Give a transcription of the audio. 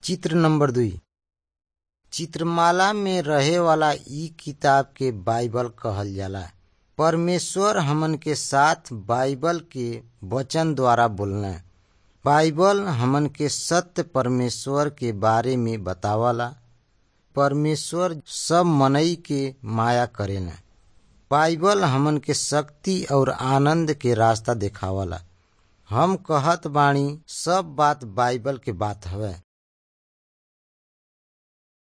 चित्र नंबर दुई चित्रमाला में रहे वाला इ किताब के बाइबल कहल जाला परमेश्वर हमन के साथ बाइबल के वचन द्वारा बोलना बाइबल हमन के सत्य परमेश्वर के बारे में बतावला परमेश्वर सब मनई के माया करेला बाइबल हमन के शक्ति और आनंद के रास्ता देखावला हम कहत बानी सब बात बाइबल के बात हवे